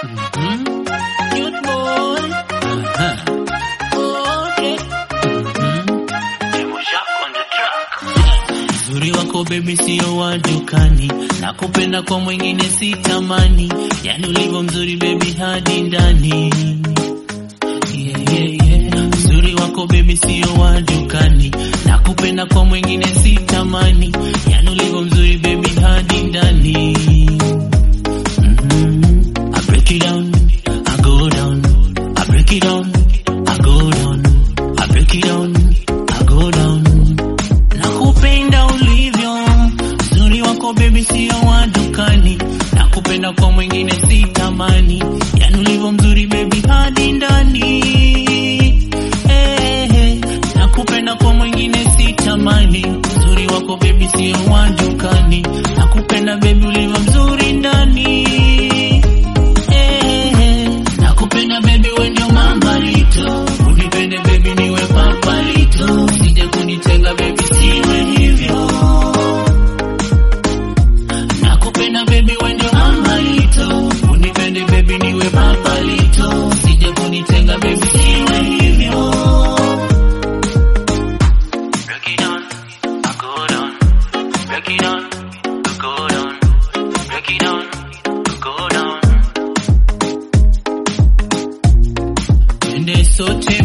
Mhm. Cute boy. Aha. Okay. Mhm. Uzuri wako baby sio wa dukani, nakupenda kwa mwingine sitamani, yani ulivyo mzuri baby hadi ndani. Yeah, yeah, yeah. Uzuri wako baby sio wa dukani, nakupenda kwa mwingine sitamani, yani ulivyo mzuri baby hadi ndani. Mhm. I break it down, I go down, I break it down, I go down, I break it down, I go down. Nakupenda ulivyo, uzuri wako baby sio wa dukani, nakupenda kwa mwingine sitamani, yani ulivyo mzuri baby hadi ndani. Eh, eh, nakupenda kwa mwingine sitamani, uzuri wako baby sio wa dukani, nakupenda baby ulivyo mzuri ndani. Eh, eh, nakupenda baby we ndio mambalito, unipende baby niwe papalito, usije kunitenga baby siwe hivyo. Nakupenda baby we ndio mambalito, unipende baby niwe papalito, usije kunitenga baby siwe hivyo. Break it down, I go down. Break it down, I go down. Break it down, I go down. Twende sote